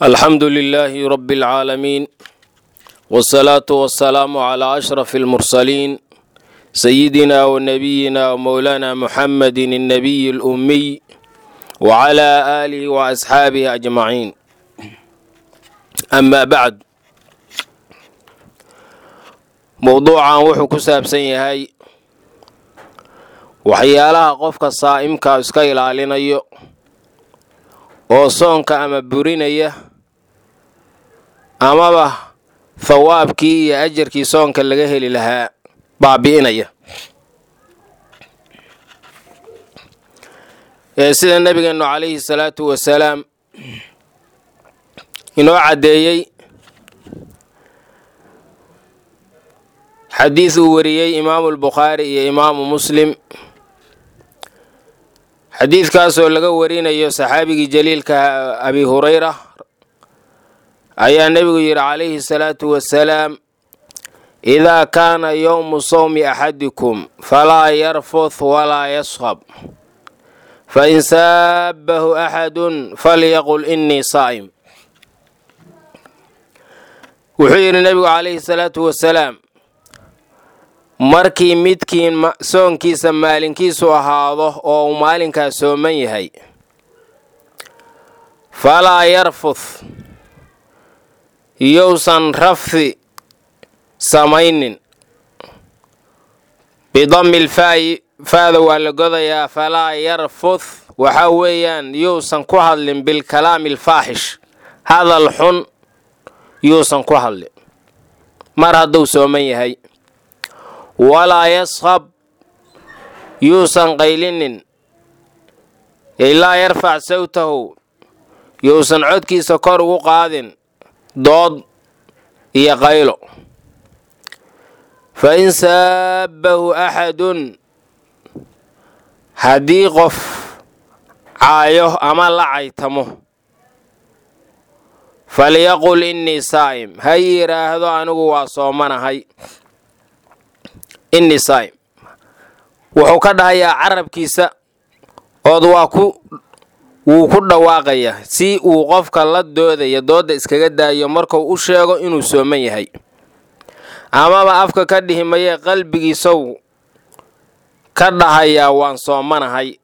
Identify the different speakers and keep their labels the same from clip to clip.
Speaker 1: alxamdu lilaahi rabi اlcaalamiin wاsalaatu wasalaamu calaa ashraf اlmursaliin sayidina wa nabiyina wa mowlaana muxamadi الnabiyi اlummiy wacalaa aalihi wa asxaabihi ajmaciin amaa bacd mowduucan wuxuu ku saabsan yahay waxyaalaha qofka saa'imka iska ilaalinayo oo soonka ama burinaya amaba thawaabkii iyo ajarkii soonka laga heli lahaa baabi'inaya ee sida nebigeennu calayhi salaatu wasalaam inoo caddeeyey xadiid uu wariyey imaamu albukhaari iyo imaamu muslim xadiidkaasoo laga warinayo saxaabigii jaliilka abi hurayra ayaa nebigu yidhi calayhi salaatu wasalaam idaa kaana yowmu sawmi axadikum falaa yarfuth walaa yaskhab fain saabahu axadun falyaqul innii saa'im wuxuu yidhi nebigu calayhi salaatu wasalaam markii midkiin soonkiisa maalinkiisu ahaado oo uu maalinkaas sooman yahay falaa yarfuth yousan rafdi samaynin bidammi lfaayi faada waa la godayaa falaa yarfuth waxaa weeyaan yuusan ku hadlin bilkalaami alfaaxish hadal xun yuusan ku hadlin mar hadduu sooman yahay walaa yaskhab yuusan qaylinin ilaa yarfac sawtahu yuusan codkiisa kor ugu qaadin dood iyo qaylo fa in saabahu axadun haddii qof caayo ama la caytamo falyaqul innii saa'im ha yidhaahdo anigu waa soomanahay innii saa'im wuxuu ka dhahayaa carabkiisa ood waa ku wuu ku dhawaaqayaa si uu qofka la doodaya doodda iskaga daayo markuu u sheego inuu sooman yahay amaba afka ka dhihi mayee qalbigiisow ka dhahayaa waan soomanahay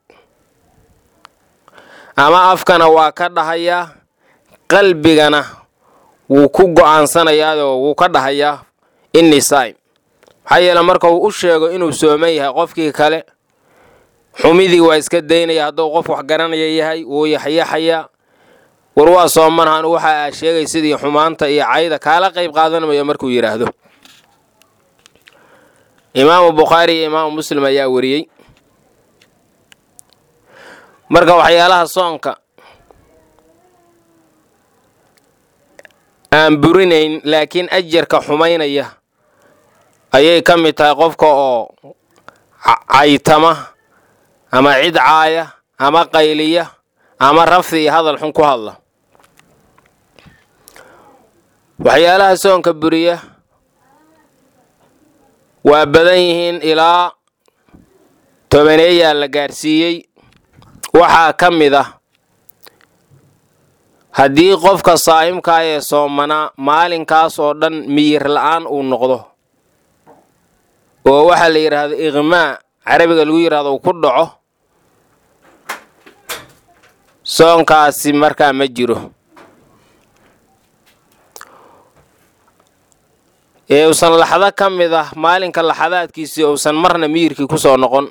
Speaker 1: ama afkana waa ka dhahayaa qalbigana wuu ku go'aansanayaadoo wuu ka dhahayaa innii saa'im maxaa yeele marka uu u sheego inuu sooman yahay qofkii kale xumidii waa iska daynaya hadduu qof wax garanaya yahay wuu yaxyaxayaa war waa soomanahan waxa aa sheegay sidii xumaanta iyo cayda kaala qayb qaadanmayo markuu yidhaahdo imaamu bukhaari iyo imaamu muslim ayaa wariyey marka waxyaalaha soonka aan burinayn laakiin ajarka xumaynaya ayay ka mid tahay qofka oo caytama ama cid caaya ama qayliya ama rafdi iyo hadal xun ku hadla waxyaalaha soonka buriya waa badan yihiin ilaa tobaneeyaa la gaarsiiyey waxaa ka mid ah haddii qofka saa'imkaa ee soomanaa maalinkaas oo dhan miyir la'aan uu noqdo oo waxaa la yidhaahdo iqmaa carabiga lagu yidhahdo uu ku dhaco soonkaasi markaa ma jiro ee uusan laxdo ka mid ah maalinka laxadaadkiisii uusan marna miyirkii ku soo noqon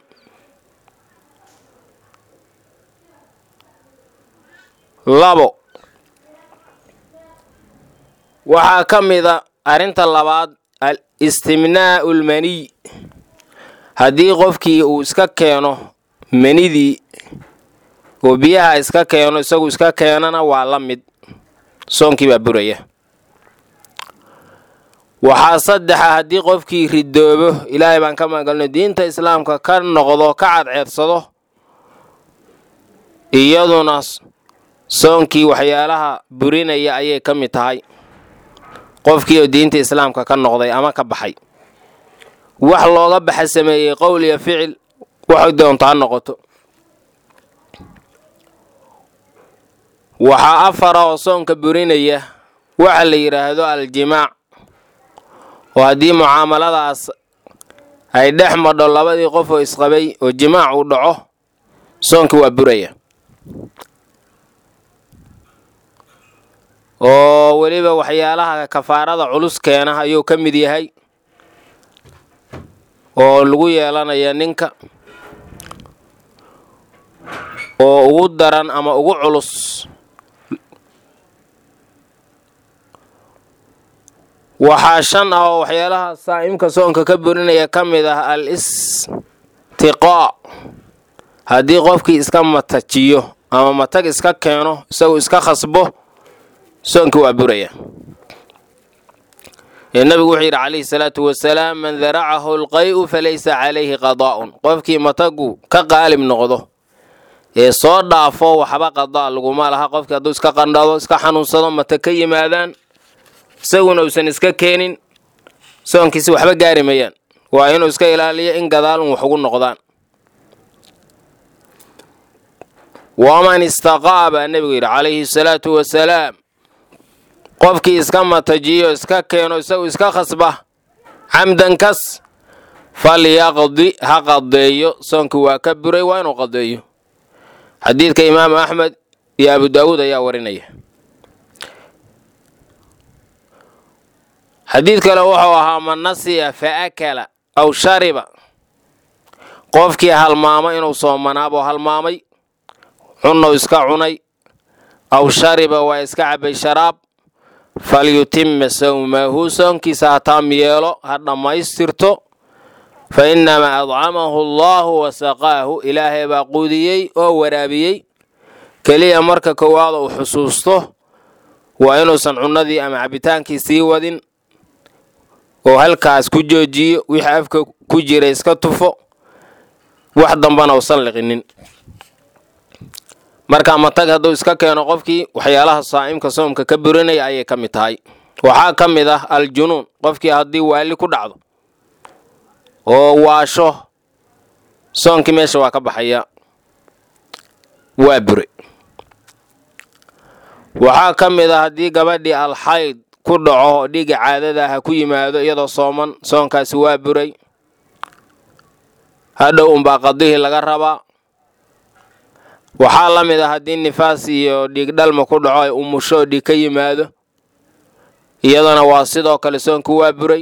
Speaker 1: labo waxaa ka mida arrinta labaad al istimnaa'u lmaniy haddii qofkii uu iska keeno manidii oo biyaha iska keeno isagu iska keenana waa la mid soonkii baa buraya waxaa saddexa haddii qofkii ridoobo ilaahay baan ka magangalno diinta islaamka ka noqdo ka cadceedsado iyaduna soonkii waxyaalaha burinaya ayay ka mid tahay qofkii oo diinta islaamka ka noqday ama ka baxay wax looga baxa sameeyey qowl iyo ficil waxay doonto ha noqoto waxaa afara oo soonka burinaya waxa la yidhaahdo aljimaac oo haddii mucaamaladaas ay dhex madho labadii qof oo isqabay oo jimaac uu dhaco soonka waa buraya oo weliba waxyaalaha kafaarada culus keena ayuu ka mid yahay oo lagu yeelanaya ninka oo ugu daran ama ugu culus waxaa shan ah oo waxyaalaha saa'imka soonka ka burinaya ka mid ah al istiqaa haddii qofkii iska matajiyo ama matag iska keeno isagu iska khasbo soonka waa buraya ee nabigu wuxuu yidhi calayhi salaatu wasalaam man daracahu alqay'u falaysa calayhi qadaa'un qofkii matagu ka qaalib noqdo ee soo dhaafo waxba qadaa laguma laha qofkii hadduu iska qandhado iska xanuunsado matag ka yimaadaan isaguna uusan iska keenin soonkiisi waxba gaari mayaan waa inuu iska ilaaliyo in gadaal un wax ugu noqdaan waman istaqaa baa nebigu yidhi calayhi salaatu wasalaam qofkii iska matajiyo iska keeno isagu iska khasba camdan kas falyaqdi ha qadeeyo soonkii waa ka buray waa inuu qadeeyo xadiidka imaamu axmed iyo abu daawuud ayaa warinaya xadiid kale wuxuu ahaa man nasiya fa akala aw shariba qofkii halmaamo inuu soomanaaboo halmaamay cunnow iska cunay aw shariba waa iska cabay sharaab falyutima sawmahu soonkiisa ha taam yeelo ha dhammaystirto fa innamaa adcamahu allaahu wa saqaahu ilaahay baa quudiyey oo waraabiyey keliya marka koowaada uu xusuusto waa inuusan cunnadii ama cabbitaankii sii wadin oo halkaas ku joojiyo wixii afka ku jira iska tufo wax dambana usan liqinin marka matag hadduu iska keeno qofkii waxyaalaha saa'imka soomka ka burinaya ayay ka mid tahay waxaa ka mid ah aljunuun qofkii haddii waali ku dhacdo oo waasho soonkii meesha waa ka baxaya waa bure waxaa ka mid ah haddii gabadhii alxayd ku dhaco oo dhiga caadada ah ku yimaado iyadoo sooman soonkaasi waa buray hadhow unbaa qadihii laga rabaa waxaa la mid ah haddii nifaas iyo dhiig dhalma ku dhaco ay umusho oo dhiig ka yimaado iyadana waa sidoo kale soonku waa buray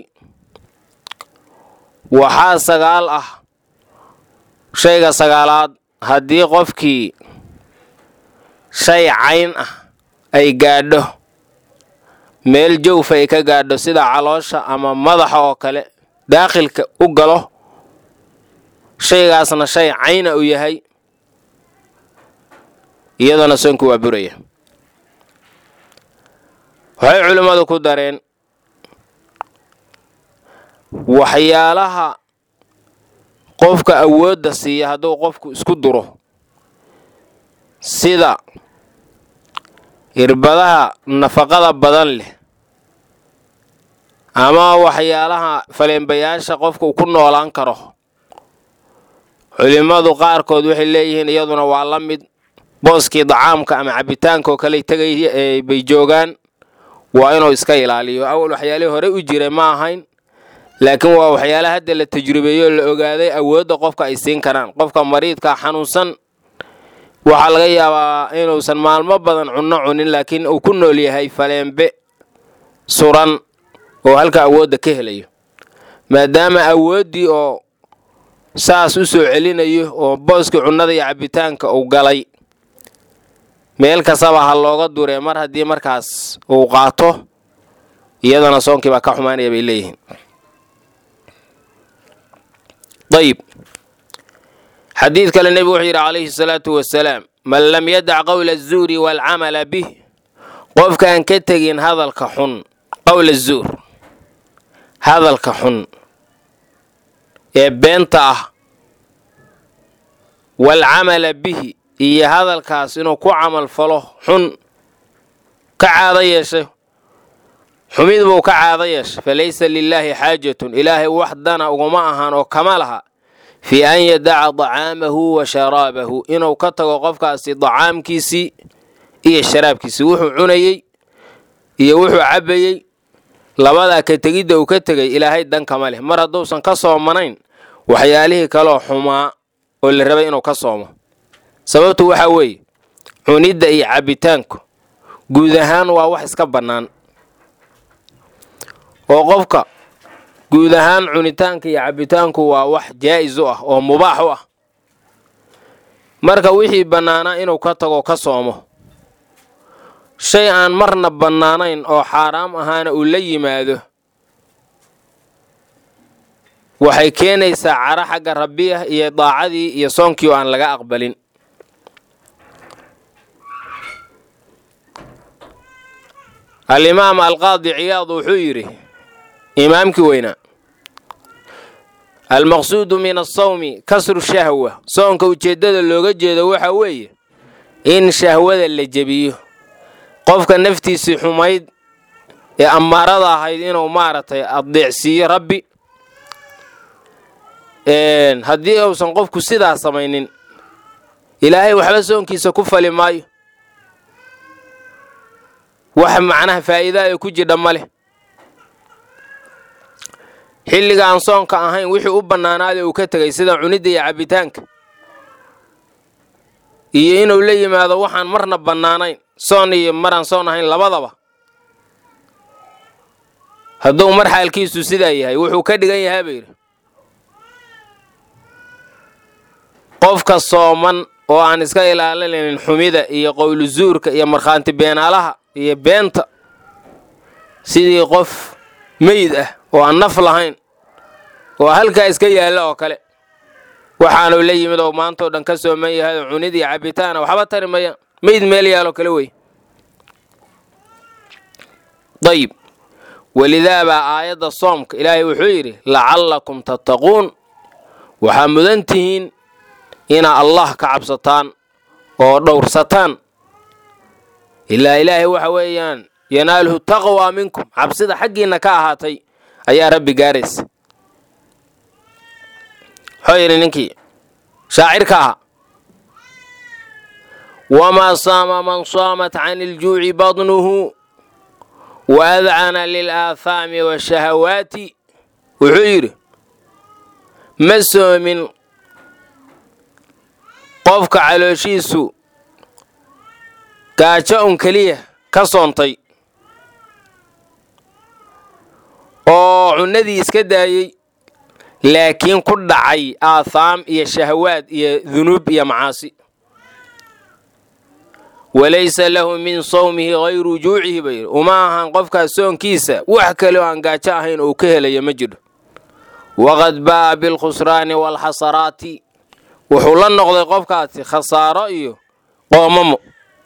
Speaker 1: waxaa sagaal ah shayga sagaalaad haddii qofkii shay cayn ah ay gaadho meel jawf ay ka gaadho sida caloosha ama madaxa oo kale daakhilka u galo shaygaasna shay cayna u yahay iyadana soonku waa buraya waxay culimmadu ku dareen waxyaalaha qofka awoodda siiya hadduu qofku isku duro sida irbadaha nafaqada badan leh ama waxyaalaha faleenbayaasha qofka uu ku noolaan karo culimmadu qaarkood waxay leeyihiin iyaduna waa la mid booskii dacaamka ama cabbitaanka oo kale tegay bay joogaan waa inuu iska ilaaliyo awal waxyaalihii hore u jiray ma ahayn laakiin waa waxyaalaha hadda la tajribeeyo la ogaaday awoodda qofka ay siin karaan qofka mariidka xanuunsan waxaa laga yaabaa inuusan maalmo badan cunno cunin laakiin uu ku nool yahay faleenbe suran oo halka awoodda ka helayo maadaama awooddii oo saas u soo celinayo oo booskii cunnada iyo cabbitaanka uu galay meel kastaba ha looga duree mar haddii markaas uu qaato iyadana soonkii baa ka xumaanaya bay leeyihiin ayib xadiid kale nebigu wuxuu yidhi calayhi salaatu wasalaam man lam yadac qowla azuuri waalcamala bih qofkaan ka tegin hadalka xun qowla azuur hadalka xun ee beenta ah waalcamala bihi iyo hadalkaas inuu ku camal falo xun ka caado yeeshay xumid buu ka caado yeeshay fa laysa lilaahi xaajatun ilaahay wax dana uguma ahaan oo kama laha fii an yadaca dacaamahu wa sharaabahu inuu ka tago qofkaasi dacaamkiisii iyo sharaabkiisi wuxuu cunayey iyo wuxuu cabbayey labadaa ka tegidda uu ka tegay ilaahay dankama leh mar hadduusan ka soomanayn waxyaalihii kaloo xumaa oo la rabay inuu ka soomo sababtu waxaa weeye cunidda iyo cabbitaanku guud ahaan waa wax iska bannaan oo qofka guud ahaan cunitaanka iyo cabbitaanku waa wax jaa'is u ah oo mubaax u ah marka wixii bannaanaa inuu ka tago ka soomo shay aan marna bannaanayn oo xaaraam ahaana uu la yimaado waxay keenaysaa cara xagga rabbiyah iyo daacadii iyo soonkii oo aan laga aqbalin alimaam alqaadi ciyaad wuxuu yidhi imaamkii weynaa almaqsuudu min asawmi kasru shahwa soonka ujeeddada looga jeedo waxa weeye in shahwada la jebiyo qofka naftiisii xumayd ee ammaarada ahayd inuu maaragtay addeecsiiyo rabbi haddii uusan qofku sidaa samaynin ilaahay waxba soonkiisa ku fali maayo wax macnaha faa'iidaa ee ku jidha ma leh xilliga aan soonka ahayn wixii u bannaanaada uu ka tegay sida cunidda iyo cabbitaanka iyo inuu la yimaado waxaan marna bannaanayn soon iyo maraan soon ahayn labadaba hadduu mar xaalkiisu sidaa yahay wuxuu ka dhigan yahaa ba yidhi qofka sooman oo aan iska ilaalinayn xumida iyo qowlu zuurka iyo markhaanti beenaalaha iyo beenta sidii qof meyid ah oo aan naf lahayn oo halkaa iska yaalla oo kale waxaanu la yimid oo maantao dhan ka sooman yahay oo cunid iyo cabbitaana waxba tari mayaan meyd meel yaaloo kale wey dayib welidaa baa aayadda soomka ilaahay wuxuu yidhi lacallakum tattaquun waxaa mudan tihiin inaa allah ka cabsataan oo dhowrsataan ilaa ilaahay waxa weeyaan yanaaluhu taqwaa minkum cabsida xaggiinna ka ahaatay ayaa rabbi gaaraysa wuxuu yidhi ninkii shaacirka ahaa wamaa saama man saamat can iljuuci badnuhu wa adcana lilaahaami washahawaati wuxuu yidhi ma soomin qofka calooshiisu gaajo un keliya ka soontay oo cunnadii iska daayey laakiin ku dhacay aathaam iyo shahawaad iyo dunuub iyo macaasi walaysa lahu min sawmihi hayru juucihi ba yidhi uma ahan qofkaas soonkiisa wax kale oo aan gaajo ahayn uu ka helaya ma jiro waqad baa'a bilkhusraani waalxasaraati wuxuu la noqday qofkaasi khasaaro iyo qoomamo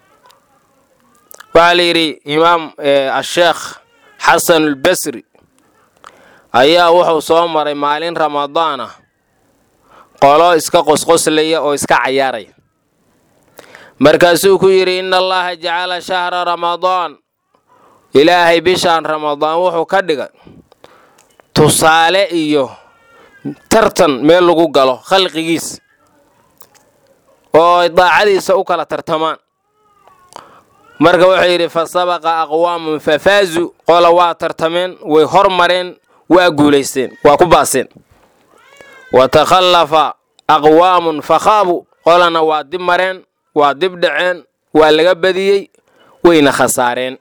Speaker 1: waxaa la yidhi imaam asheekh xasan albasri ayaa wuxuu soo maray maalin ramadaan ah qolo iska qosqoslaya oo iska cayaaraya markaasuu ku yidhi inna allaha jacala shahra ramadaan ilaahay bishaan ramadaan wuxuu ka dhigay tusaale iyo tartan meel lagu galo khalqigiis oo ay daacadiisa u kala tartamaan marka wuxuu yidhi fa sabaqa aqwaamun fafaazu qola waa tartameen way hormareen waa guulaysteen waa ku baaseen wa takhallafa aqwaamun fakhaabu qolana waa dib mareen waa dib dhaceen waa laga badiyey wayna khasaareen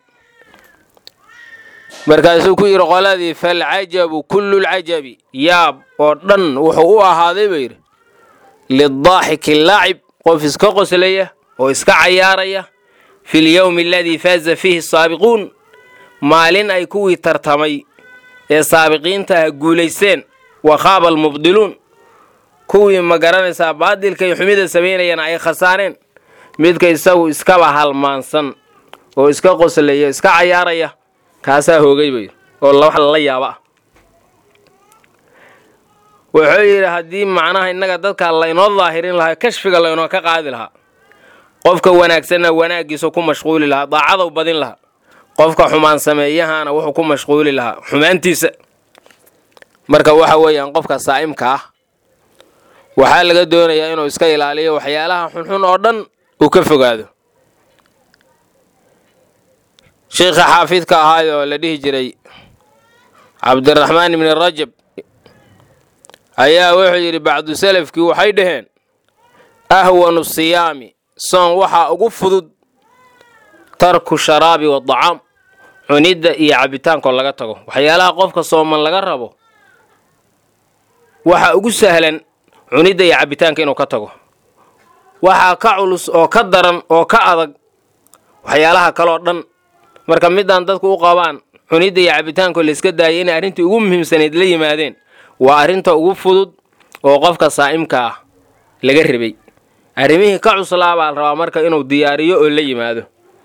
Speaker 1: markaasuu ku yidhi qoladii falcajabu kullulcajabi yaab oo dhan wuxuu u ahaaday buu yidhi lidaaxiki laacib qof iska qoslaya oo iska cayaaraya fi lyowmi aladii faaza fiihi asaabiquun maalin ay kuwii tartamay ee saabiqiinta ah guulaysteen wa khaaba almubdiluun kuwii ma garanaysaa baadilka iyo xumida samaynayana ay khasaareen midka isagu iskaba halmaansan oo iska qoslaya iska cayaaraya kaasaa hoogay bay oo wax lala yaaba ah wuxuu yidhi haddii macnaha innaga dadka laynoo daahirin lahaa kashfiga laynoo ka qaadi lahaa qofka wanaagsanna wanaaggiisa ku mashquuli lahaa daacadou badin lahaa qofka xumaan sameeyahana wuxuu ku mashquuli lahaa xumaantiisa marka waxa weeyaan qofka saa'imka ah waxaa laga doonayaa inuu iska ilaaliyo waxyaalaha xunxun oo dhan uu ka fogaado sheikha xaafidka ahaayoo la dhihi jiray cabdiraxmaan ibni rajab ayaa wuxuu yidhi bacdu salafkii waxay dhaheen ahwanu siyaami soon waxaa ugu fudud tarku sharaabi wadacaam cunidda iyo cabitaankoo laga tago waxyaalaha qofka sooman laga rabo waxaa ugu sahlan cunidda iyo cabitaanka inuu ka tago waxaa ka culus oo ka daran oo ka adag waxyaalaha kaloo dhan marka midaan dadku u qabaan cunidda iyo cabitaankoo layska daayay inay arrintii ugu muhiimsanayd la yimaadeen waa arrinta ugu fudud oo qofka saa'imka ah laga rabay arrimihii ka cuslaa baa la rabaa marka inuu diyaariyo oo la yimaado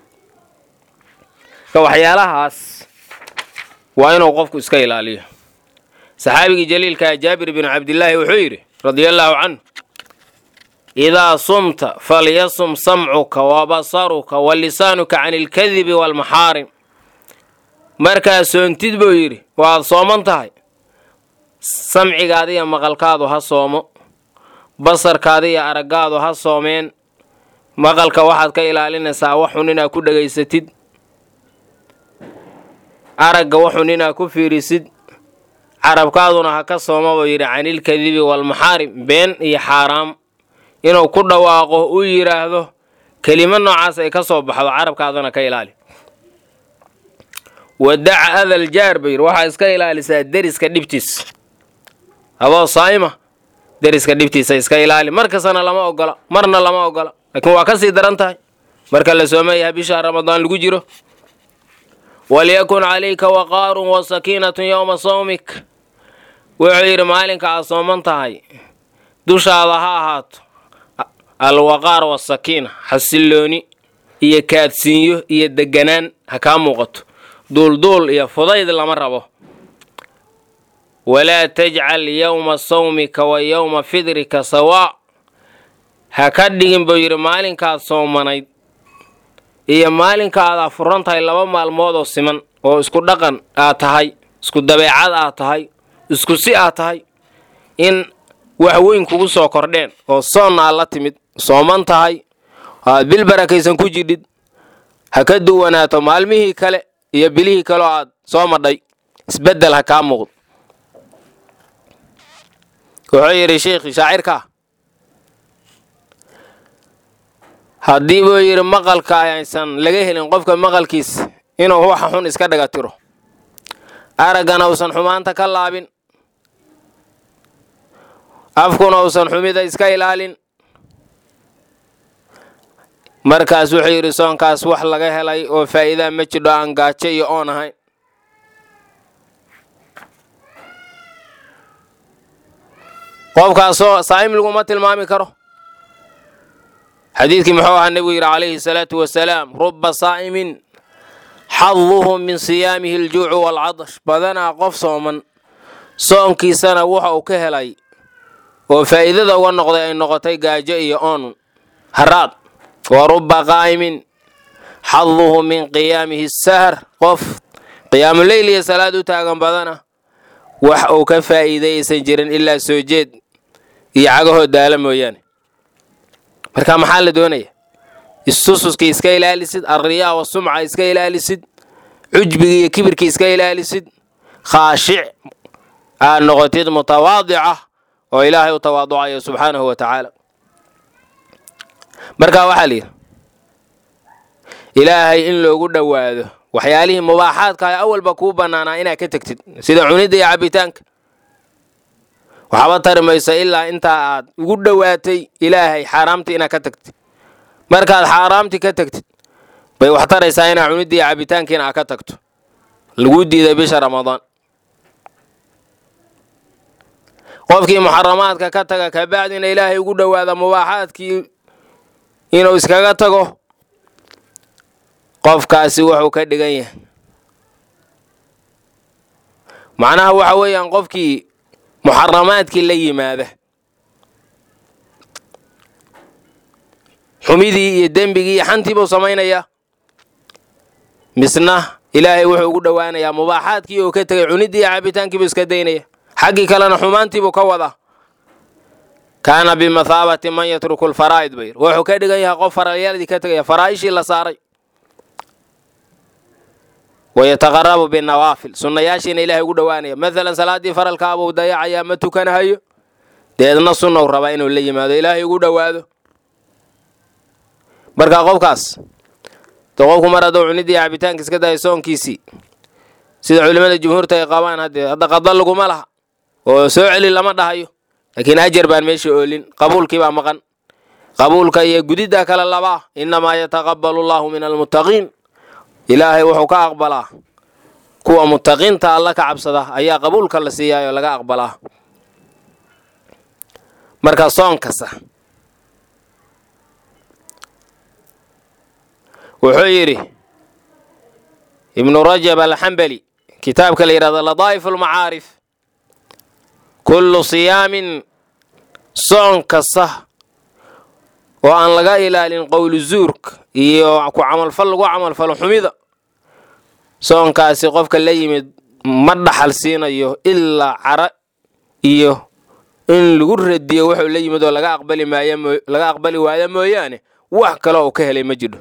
Speaker 1: ka waxyaalahaas waa inuu qofku iska ilaaliyo saxaabigii jaliilkaa jaabir binu cabdillaahi wuxuu yidhi radiallaahu canhu idaa sumta falyasum samcuka wa basaruka wa lisaanuka can ilkadibi waalmaxaarim markaa soontid buu yidhi waad sooman tahay samcigaada iyo maqalkaadu ha soomo basarkaada iyo araggaadu ha soomeen maqalka waxaad ka ilaalinaysaa waxun inaad ku dhegaysatid aragga waxun inaad ku fiirisid carabkaaduna ha ka sooma buu yidhi canilkadibi waalmaxaarim been iyo xaaraam inuu ku dhawaaqo uu yidhaahdo kelimo noocaas ay ka soo baxdo carabkaadana ka ilaali wadaca adal jaar buu yidhi waxaa iska ilaalisaa deriska dhibtiis adoo saa'ima deriska dhibtiisa iska ilaali mar kastana lama ogola marna lama ogola laakiin waa ka sii daran tahay marka la soomayaha bisha ramadaan lagu jiro walyakun calayka waqaarun wa sakiinatun yowma sawmik wuxuu yidhi maalinka aad sooman tahay dushaada ha ahaato alwaqaar wasakiina xasillooni iyo kaadsiinyo iyo deganaan ha kaa muuqato duulduul iyo fudayd lama rabo walaa tajcal yowma sawmika wa yowma fidrika sawaa ha ka dhigin buu yidhi maalinkaad soomanayd iyo maalinka aad afuran tahay laba maalmood oo siman oo isku dhaqan aad tahay isku dabeecad aad tahay isku si aad tahay in wax weyn kugu soo kordheen oo soonna aad la timid sooman tahay aad bil barakaysan ku jidhid ha ka duwanaato maalmihii kale iyo bilihii kaleoo aad soo madhay isbeddel ha kaa muuqdo wuxuu yidhi sheikhi shaacirkaa haddii buu yidhi maqalka aysan laga helin qofka maqalkiisa inuu waxa xun iska dhaga tiro araggana uusan xumaanta ka laabin afkuna uusan xumida iska ilaalin markaas wuxuu yidhi soonkaas wax laga helay oo faa'iidaa ma jidho aan gaajo iyo oon ahayn qofkaasoo saa'im laguma tilmaami karo xadiidkii muxuu ahaa nebigu yidhi calayhi salaatu wasalaam ruba saa'imin xaduhu min siyaamihi aljuucu waalcadash badanaa qof sooman soonkiisana waxa uu ka helay oo faa'iidada uga noqday ay noqotay gaajo iyo oonun haraad wa ruba qaa'imin xaduhu min qiyaamihi sahar qof qiyaamuleyl iyo salaad u taagan badana wax uu ka faa'iiday aysan jirin ilaa soo jeed iyo cagahoo daala mooyaane marka maxaa la doonaya istususkii iska ilaalisid alriyaa wa sumca iska ilaalisid cujbigii iyo kibirkii iska ilaalisid khaashic aad noqotid mutawaadica oo ilaahay u tawaaducayo subxaanahu wa tacaala marka waxaa layidhi ilaahay in loogu dhowaado waxyaalihii mubaaxaadka ah awalba kuu bannaanaa inaad ka tegtid sida cunidda iyo cabbitaanka waxba tari mayso ilaa intaa aad ugu dhowaatay ilaahay xaaraamtii inaad ka tagtid markaad xaaraamtii ka tagtid bay wax taraysaa inaad cuniddii iyo cabbitaankiina aad ka tagto laguu diiday bisha ramadaan qofkii muxaramaadka ka taga kabacdina ilaahay ugu dhowaada mubaaxaadkii inuu iskaga tago qofkaasi wuxuu ka dhigan yahay macnaha waxa weeyaan qofkii muxaramaadkii la yimaada xumidii iyo dembigii iyo xantii buu samaynayaa misna ilaahay wuxuu ugu dhowaanayaa mubaaxaadkii uu ka tegay cuniddii iyo cabbitaankii buu iska daynaya xaggii kalena xumaantii buu ka wadaa kaana bimathaabati man yatruku lfaraa'id bay wuxuu ka dhigan yahay qof faraalyadii ka tegaya faraa'ishii la saaray wayataqarabu binawaafil sunnayaashiina ilaahay ugu dhowaanaya maalan salaaddii faralkaabuu dayacayaa ma tukanahayo deedna sunnow rabaa inuu la yimaado ilaahay ugu dhowaado marka qofkaas de qofku mar hadduu cunidii cabitaanka iska dayo soonkiisii sida culimmada jumhuurta ay qabaan haddee hadda qada laguma laha oo soo celi lama dhahayo laakiin ajar baan meesha oolin qabuulkii baa maqan qabuulka iyo gudidda kale labaa innamaa yataqabbalu allaahu min almuttaqiin ilaahay wuxuu ka aqbalaa kuwa muttaqiinta alla ka cabsada ayaa qabuulka la siiyaayoo laga aqbalaa marka soon kasta wuxuu yidhi ibnu rajab alxambali kitaabka la yidhahdo ladaa'if almacaarif kullu siyaamin soon kasta oo aan laga ilaalin qowlu zuurka iyo ku camalfal lagu camalfalo xumida soonkaasi qofka la yimid ma dhaxal siinayo ilaa cara iyo in lagu radiyo wuxuu la yimid oo laga aqbali maayo laga aqbali waayo mooyaane wax kale oo ka helay ma jidho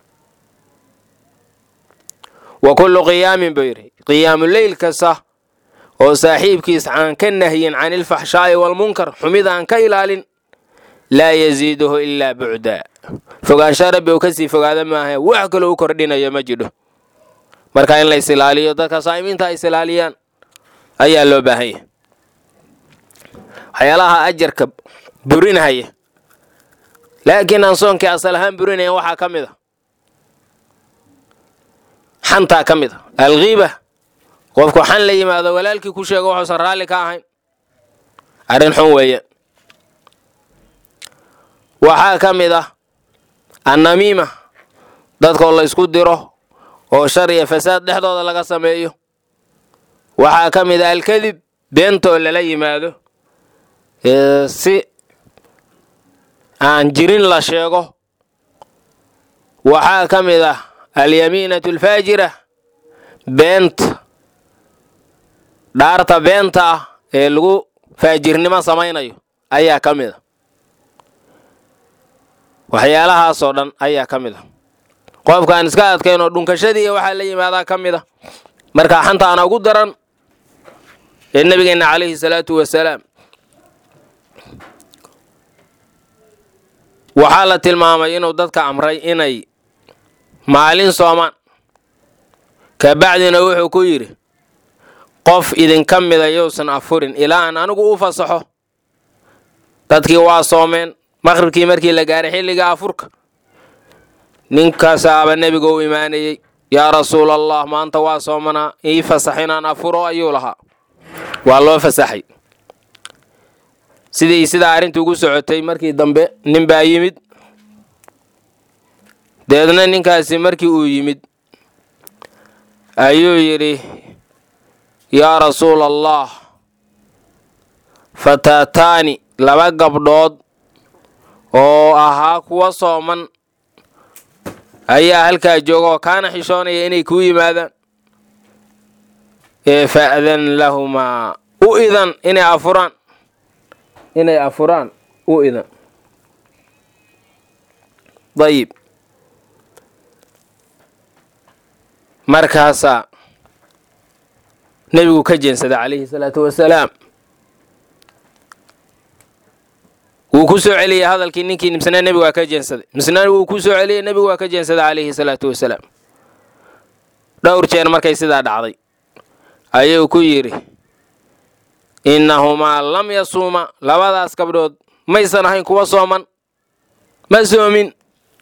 Speaker 1: wa kullu qiyaamin buu yidhi qiyaamu leyl kasta oo saaxiibkiis aan ka nahyin can ilfaxshaa'i waalmunkar xumida aan ka ilaalin laa yasiiduhu ilaa bucdaa fogaansha rabbi uu kasii fogaada maaha wax kaloo u kordhinayo ma jidho marka in la is ilaaliyo dadka saa'imiinta ay is ilaaliyaan ayaa loo baahan yahay waxyaalaha ajarka burinahaya laakiin aan soonkii asal ahaan burinayan waxaa ka mid a xantaa ka mid a alkiiba qofku xan la yimaado walaalkii ku sheego waxuusan raalli ka ahayn arrin xun weeyaan waxaa ka mid ah annamiima dadkoo la ysku diro oo shar iyo fasaad dhexdooda laga sameeyo waxaa ka mid ah alkadib beentoo lala yimaado si aan jirin la sheego waxaa ka mid ah alyamiinatu alfaajira beenta dhaarta beenta ah ee lagu faajirnimo samaynayo ayaa ka mid a waxyaalahaasoo dhan ayaa ka mid a qofkaan iska adkayn oo dhunkashadii waxaa la yimaadaa ka mid a markaa xantaana ugu daran ee nebigeenna calayhi salaatu wasalaam waxaa la tilmaamay inuu dadka amray inay maalin soomaan kabacdina wuxuu ku yidhi qof idinka mida yousan afurin ilaa aan anigu u fasaxo dadkii waa soomeen maqhribkii markii la gaaray xilliga afurka ninkaasaaba nebiga u imaanayey yaa rasuulallah maanta waa soomanaa ii fasax inaan afuro ayuu lahaa waa loo fasaxay sidii sidaa arrinta ugu socotay markii dambe nin baa yimid deedna ninkaasi markii uu yimid ayuu yidhi yaa rasuula allah fataataani laba gabdhood oo ahaa kuwa sooman ayaa halkaa jooga oo kaana xishoonaya inay kuu yimaadaan ee fa'dan lahumaa u idan inay afuraan inay afuraan u idan dayib markaasaa nebigu ka jeensaday calayhi salaatu wasalaam wuu ku soo celiyey hadalkii ninkii misna nebigu waa ka jeensaday misna wuu ku soo celiyey nebigu waa ka jeensaday calayhi salaatu wasalaam dhowr jeer markay sidaa dhacday ayuu ku yidhi innahumaa lam yasuuma labadaas gabdhood maysan ahayn kuwa sooman ma soomin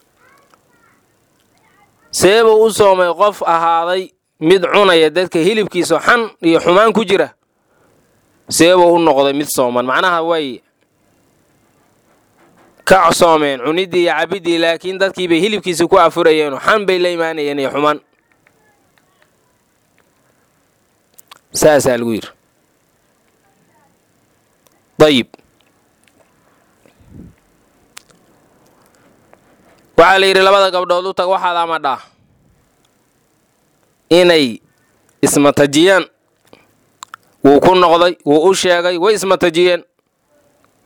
Speaker 1: seebuu u soomay qof ahaaday mid cunaya dadka hilibkiisa xan iyo xumaan ku jira seebuu u noqday mid sooman macnaha way ka soomeen cuniddii iyo cabiddii laakiin dadkii bay hilibkiisa ku afurayeenoo xan bay la imaanayeen iyo xumaan saasaa lagu yidhi dayib waxaa la yidhi labada gabdhood u tag waxaad amadhaa inay ismatajiyaan wuu ku noqday wuu u sheegay way ismatajiyeen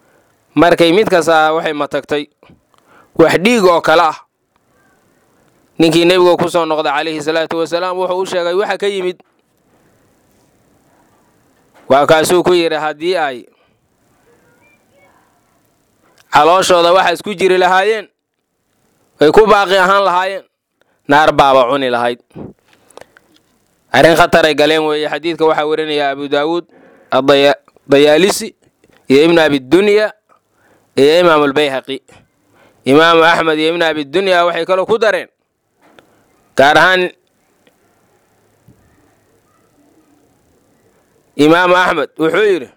Speaker 1: markay mid kasta waxay matagtay wax dhiig oo kale ah ninkii nebiga ku soo noqday calayhi salaatu wasalaam wuxuu u sheegay waxa ka yimid waa kaasuu ku yidhi haddii ay calooshooda waxa isku jiri lahaayeen ay ku baaqi ahaan lahaayeen naar baaba cuni lahayd arrin khataray galeen weeye xadiidka waxaa warinaya abu daawuud adayaalisi iyo ibnu abidunya iyo imaamu albayhaqi imaamu axmed iyo ibnu abidunya waxay kaloo ku dareen gaar ahaan imaamu axmed wuxuu yidhi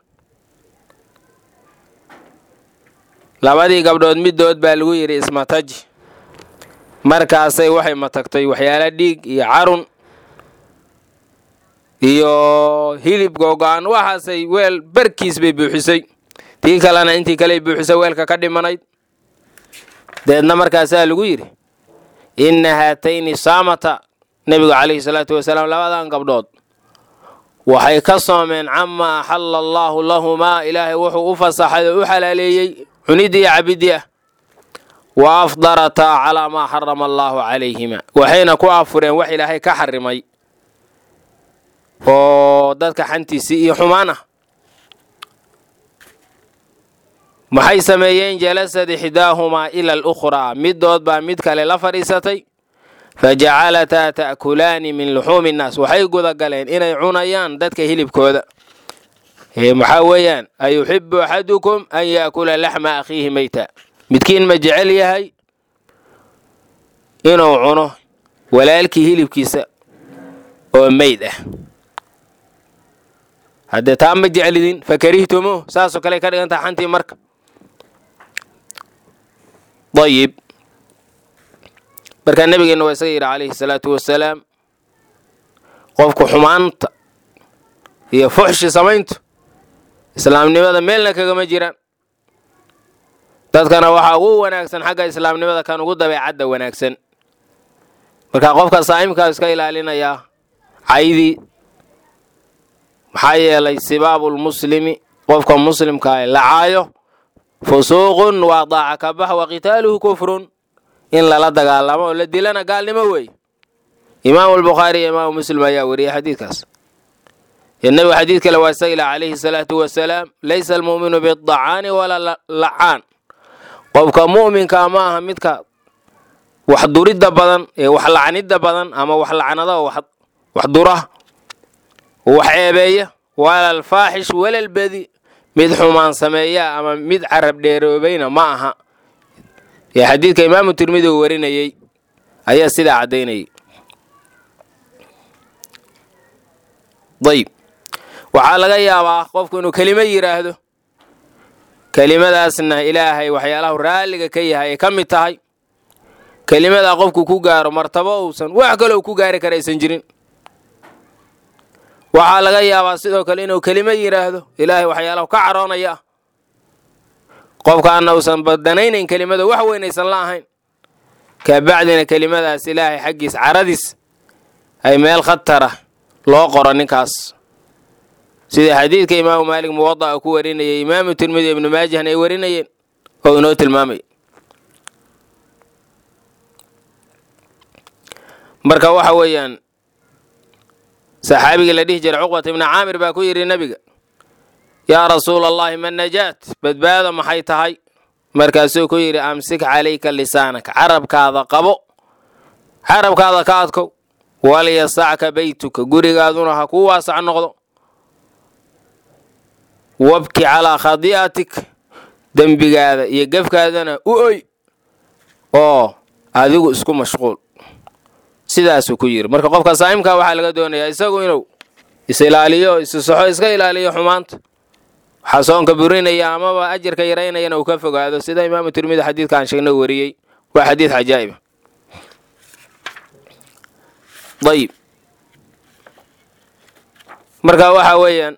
Speaker 1: labadii gabdhood middood baa lagu yidhi ismataji markaasay waxay matagtay waxyaala dhiig iyo carun iyo hilib googo-an waxaasay weel barkiis bay buuxisay tii kalena intii kaley buuxisay weelka ka dhimanayd deedna markaasaa lagu yidhi inna haatayni saamata nebigu calayhi salaatu wasalaam labadan gabdhood waxay ka soomeen camaa axalla allaahu lahumaa ilaahay wuxuu u fasaxay oo u xalaaleeyey cuniddii iyo cabiddii ah wa afdarataa calaa maa xarama allaahu calayhima waxayna ku afureen wax ilaahay ka xarimay oo dadka xantiisii iyo xumaan ah maxay sameeyeen jalasad ixdaahumaa ila alukhraa middood baa mid kale la fadhiisatay fa jacalataa ta'kulaani min luxuumi innaas waxay gudagaleen inay cunayaan dadka hilibkooda maxaa weeyaan ayuxibu axadukum an yaakula laxma akhiihi meyta midkiin ma jecel yahay inuu cuno walaalkii hilibkiisa oo meyd ah haddee taa ma jeclidin fa karihtumuuh saasoo kale ka dhigantaha xantii marka ayib markaa nebigeenna waa isaga yidhi calayhi salaatu wasalaam qofku xumaanta iyo fuxshi samayntu islaamnimada meelna kagama jiraan dadkana waxaa ugu wanaagsan xagga islaamnimada kan ugu dabeecadda wanaagsan marka qofka saa'imkaa iska ilaalinayaa caydii maxaa yeelay sibaabulmuslimi qofka muslimkaa la caayo fusuuqun waa daaca ka bax wa qitaaluhu kufrun in lala dagaalamo oo la dilana gaalnimo weeye imaamu albukhaari iyo imaamu muslim ayaa wariyey xadiidkaas iyo nebigu xadiid kale waa isaga ilah calayhi salaatu wasalaam laysa almu'minu bidacaani walaa lacaan qofka mu'minkaa ma aha midka wax duridda badan ee wax lacnidda badan ama wax lacnada oo wax dura wax ceebeeya wala alfaaxish wala albadi mid xumaan sameeya ama mid carab dheeroobayna ma aha ee xadiidka imaamu tirmidi uu warinayey ayaa sidaa caddaynayay dayib waxaa laga yaabaa qofku inuu kelimo yidhaahdo kelimadaasna ilaahay waxyaalahu raalliga ka yahay ay ka mid tahay kelimadaa qofku ku gaaro martabo uusan wax kaloo ku gaari kara aysan jirin waxaa laga yaabaa sidoo kale inuu kelimo yidhaahdo ilaahay waxyaalahu ka caroonaya ah qofkaana uusan badanaynayn kelimada wax weyn aysan la ahayn kabacdina kelimadaas ilaahay xaggiis caradiis ay meel khatara loo qoro ninkaas sida xadiidka imaamu maalik muwada'a ku warinayay imaamu tirmidi ibnu maajahna ay warinayeen oo inoo tilmaamay marka waxa weeyaan saxaabigii la dhihi jiray cuqbata ibni caamir baa ku yidhi nebiga yaa rasuula allahi ma najaat badbaado maxay tahay markaasuu ku yidhi amsik calayka lisaanaka carabkaada qabo carabkaada ka adkow walyasacka beytuka gurigaaduna ha kuu waasac noqdo wabki calaa khadi'atik dembigaada iyo gefkaadana u oy oo adigu isku mashquul sidaasuu ku yidhi marka qofka saa'imkaa waxaa laga doonayaa isagu inuu is-ilaaliyo isusaxo iska ilaaliyo xumaanta waxaa soonka burinaya amaba ajarka yaraynayana uu ka fogaado sida imaamu tirmidi xadiidkaan sheegna wariyey waa xadiid cajaa'iba ayib marka waxaa weeyaan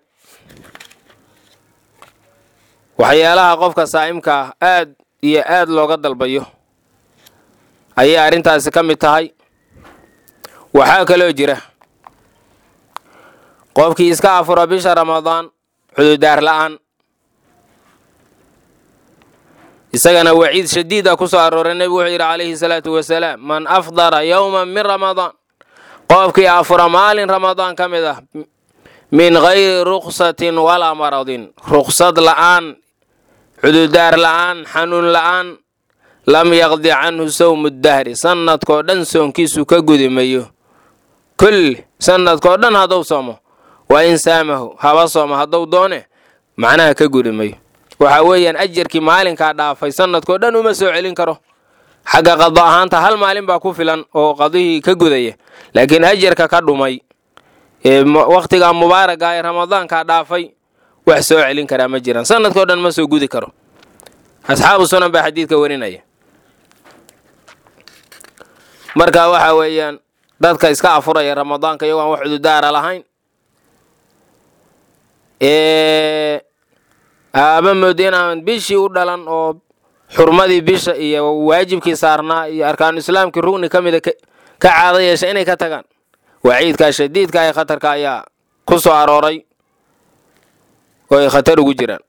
Speaker 1: waxyaalaha qofka saa'imka ah aad iyo aad looga dalbayo ayay arrintaasi ka mid tahay waxaa kaloo jira qofkii iska afuro bisha ramadaan cududaar la'aan isagana waciid shadiida ku soo arooray nebigu wuxuu yidhi calayhi salaatu wasalaam man afdara yowman min ramadaan qofkii afura maalin ramadaan ka mid ah min gayri ruksatin walaa maradin ruksad la'aan cududaar la'aan xanuun la'aan lam yaqdi canhu sawmu dahri sannadkoo dhan soonkiisu ka gudi mayo kulli sannadkoo dhan hadduu soomo waa in saamahu haba soomo hadduu doone macnaha ka gudi mayo waxa weeyaan ajarkii maalinkaa dhaafay sannadkoo dhan uma soo celin karo xagga qado ahaanta hal maalin baa ku filan oo qadihii ka gudaya laakiin ajarka ka dhumay ee wakhtigaa mubaaraga ee ramadaankaa dhaafay wax soo celin karaa ma jiraan sannadkao dhan ma soo gudi karo asxaabu sunan baa xadiidka warinaya marka waxa weeyaan dadka iska afuraya ramadaanka iyagoo aan wax cududaara lahayn aaba mooda inaan bishii u dhalan oo xurmadii bisha iyo waajibkii saarnaa iyo arkaanu islaamkii rugni ka mida ka caada yeesha inay ka tagaan waciidkaa shadiidka ee khatarka ayaa ku soo arooray oo ay khatar ugu jiraan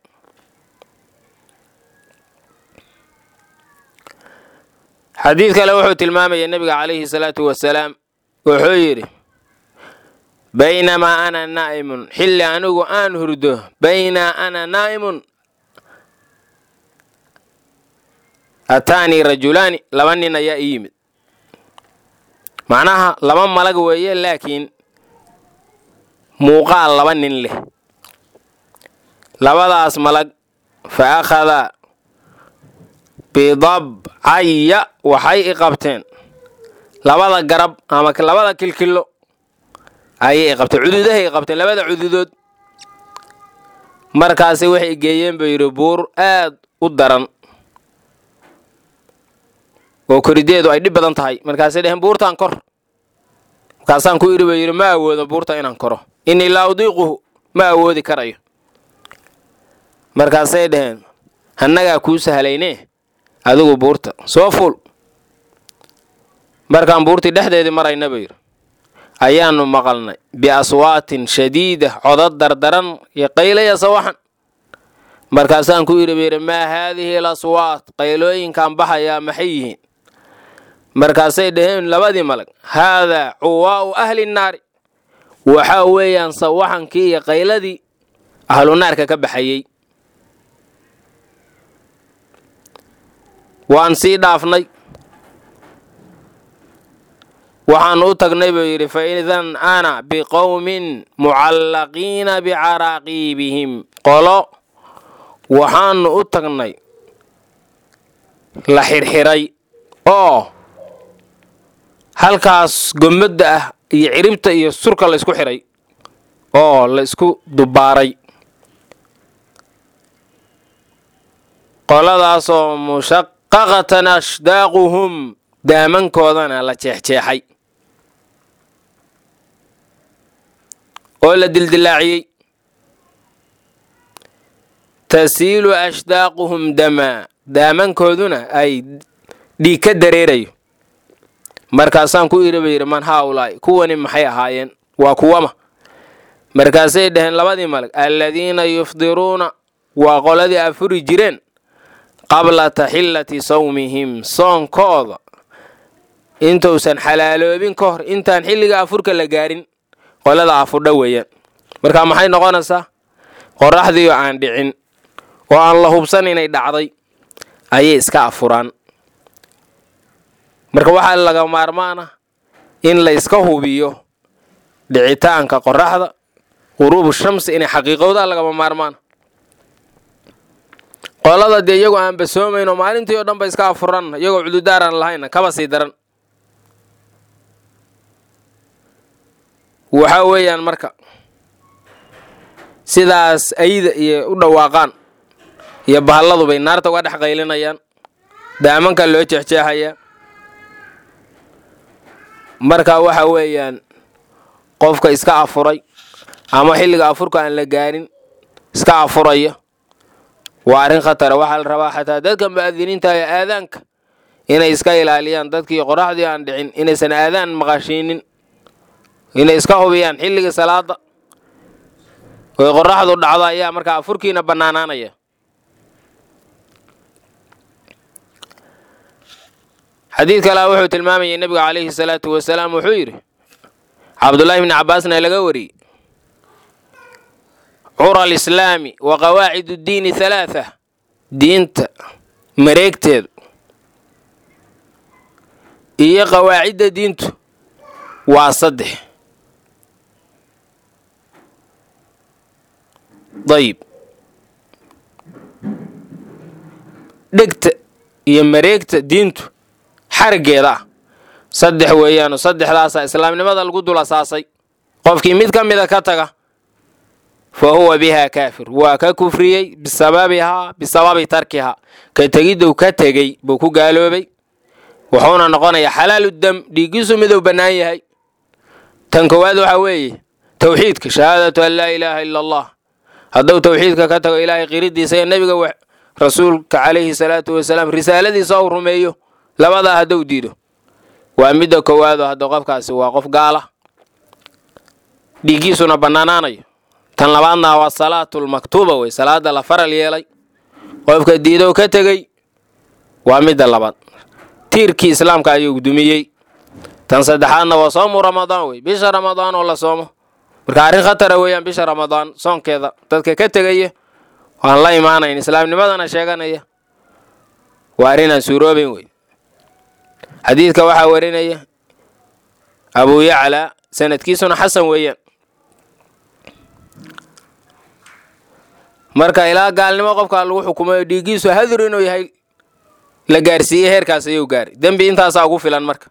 Speaker 1: xadiid kale wuxuu tilmaamaya nebiga calayhi salaatu wasalaam wuxuu yidhi baynamaa ana naa'imun xilli anigu aan hurdo baynaa ana naa'imun ataanii rajulaani laba nin ayaa ii yimid macnaha laba malag weeye laakiin muuqaal laba nin leh labadaas malag fa akhadaa bidabcaya waxay i qabteen labada garab ama labada kilkillo ayay i qabteen cududahay i qabteen labada cududood markaasi waxay geeyeen buu yidhi buur aad u daran oo korideedu ay dhib badan tahay markaasay dheheen buurtaan kor markaasaan ku idhi buu yidhi ma awoodo buurta inaan koro innii laa udiiquhu ma awoodi karayo markaasay dheheen hannagaa kuu sahlayne adigu buurta soo fuul markaan buurtii dhexdeedii marayna buu yidhi ayaannu maqalnay biaswaatin shadiida codad dardaran iyo qaylaya sawaxan markaasaan ku idhi buu yidhi maa haadihi al aswaat qaylooyinkaan baxayaa maxay yihiin markaasay dhaheen labadii malag haadaa cuwaa'u ahli nnaari waxaa weeyaan sawaxankii iyo qayladii ahlu naarka ka baxayey waan sii dhaafnay waxaannu u tagnay buu yidhi fa idan ana biqowmin mucallaqiina bicaraaqiibihim qolo waxaannu u tagnay la xirxiray oo halkaas gommadda ah iyo ciribta iyo surka la ysku xidhay oo la isku dubbaaray qoladaasoo mushaqaqatan ashdaaquhum daamankoodana la jeexjeexay oo la dildilaaciyey tasiilu ashdaaquhum damaa daamankooduna ay dhiig ka dareerayo markaasaan ku idhi ba yidhi man haaulaa'i kuwani maxay ahaayeen waa kuwama markaasay dhaheen labadii malag alladiina yufdiruuna waa qoladii afuri jireen qabla taxillati sawmihim soonkooda intuusan xalaaloobin ka hor intaan xilliga afurka la gaarin qolada afurdha weeyaan marka maxay noqonaysaa qorraxdiioo aan dhicin oo aan la hubsan inay dhacday ayay iska afuraan marka waxaa laga maarmaana in la iska hubiyo dhicitaanka qorraxda quruubu shamsi inay xaqiiqowdaa lagama maarmaana qolada dee iyagoo aan basoomayn oo maalintii oo dhan ba iska afuran iyagoo cududaaran lahayna kaba sii daran waxaa weeyaan marka sidaas ayda iyo u dhawaaqaan iyo bahalladu bay naarta uga dhex qaylinayaan daamanka loo jeexjeexayaa marka waxa weeyaan qofka iska afuray ama xilliga afurka aan la gaarin iska afuraya waa arrin khatara waxaa la rabaa xataa dadka mu'adiniinta ee aadaanka inay iska ilaaliyaan dadkii qoraxdii aan dhicin inaysan aadaan maqashiinin inay iska hubiyaan xilligii salaada oy qoraxdu dhacdo ayaa markaa afurkiina bannaanaanaya xadiid kalea wuxuu tilmaamayay nebiga calayhi salaatu wasalaam wuxuu yidhi cabdullaahi bni cabbaasna laga wariyey cura alislaami wa qawaacid uddiini halaatha diinta mareegteedu iyo qawaacidda diintu waa saddex dayib dhegta iyo mareegta diintu xariggeeda ah saddex weeyaano saddexdaasaa islaamnimada lagu dul asaasay qofkii mid ka mida ka taga fa huwa bihaa kaafir waa ka kufriyey bisababihaa bisababi tarkihaa ka tegiddow ka tegey buu ku gaaloobay wuxuuna noqonayaa xalaalu dam dhiiggiisu miduu bannaan yahay tan koowaad waxaa weeye towxiidka shahaadatu an laa ilaaha ila allah hadduu towxiidka ka tago ilaahay qiridiisa ee nebiga rasuulka calayhi salaatu wasalaam risaaladiisa uu rumeeyo labadaa hadduu diido waa midda koowaado hadda qofkaasi waa qof gaala dhiiggiisuna bannaanaanayo tan labaadna waa salaatulmaktuuba wey salaada la faral yeelay qofka diidow ka tegey waa midda labaad tiirkii islaamka ayuu dumiyey tan saddexaadna waa soomu ramadaan wey bisha ramadaan oo la soomo marka arrin khatara weeyaan bisha ramadaan soonkeeda dadka ka tegaya waan la imaanayn islaamnimadana sheeganaya waa arrinaan suuroobayn wey xadiidka waxaa warinaya abuu yaclaa sanadkiisuna xasan weeyaan marka ilaa gaalnimo qofkaa lagu xukumayo dhiiggiisu hadur inuu yahay la gaarsiiyey heerkaas ayuu gaaray dembi intaasaa ugu filan marka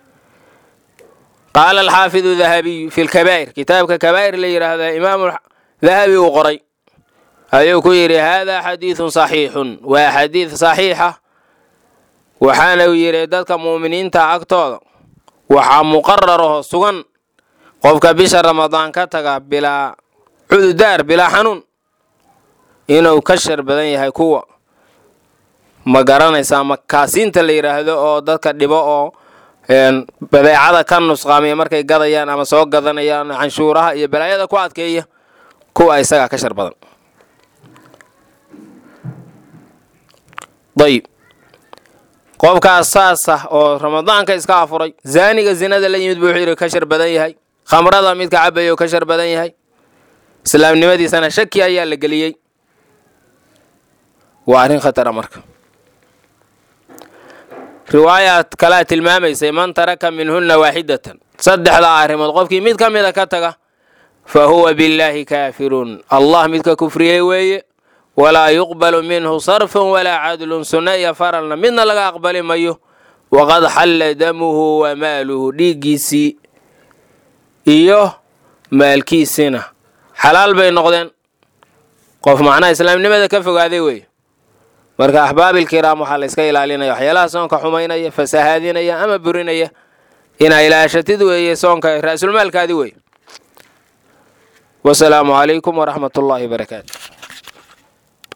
Speaker 1: qaala alxaafidu dahabiyu fi lkabaa'ir kitaabka kabaa'ir la yidhaahda imaamu dahabi uu qoray ayuu ku yidhi haadaa xadiidun saxiixun waa xadiid saxiixa waxaana uu yidhi dadka mu'miniinta agtooda waxaa muqararaho sugan qofka bisha ramadaan ka taga bilaa cududaar bilaa xanuun inuu ka shar badan yahay kuwa ma garanaysaa makaasiinta la yidhaahdo oo dadka dhibo oo badeecada ka nusqaamiya markay gadayaan ama soo gadanayaan canshuuraha iyo balaayada ku adkeeya kuwa isagaa ka shar badan dayib qofkaas saas ah oo ramadaanka iska afuray zaaniga zinada la yimid buu wuxuu yidhi ka shar badan yahay khamrada midka cabaya oo ka shar badan yahay islaamnimadiisana shaki ayaa la geliyey waa arrin khatara marka riwaayaad kalaa tilmaamaysay man taraka minhunna waaxidatan saddexdaa arrimood qofkii mid ka mida ka taga fa huwa billaahi kaafirun allah midka kufriyey weeye walaa yuqbalu minhu sarfun walaa cadlun sunno iyo faralna midna laga aqbali mayo waqad xalla damuhu wa maaluhu dhiiggiisii iyo maalkiisina xalaal bay noqdeen qof macnaha islaamnimada ka fogaaday weeye marka axbaabilkiraam waxaa la yska ilaalinaya waxyaalaha soonka xumaynaya fasahaadinaya ama burinaya inaa ilaashatid weeye soonka ra'sulmaalkaadi weeye wasalaamu calaykum waraxmat ullaahi barakaatu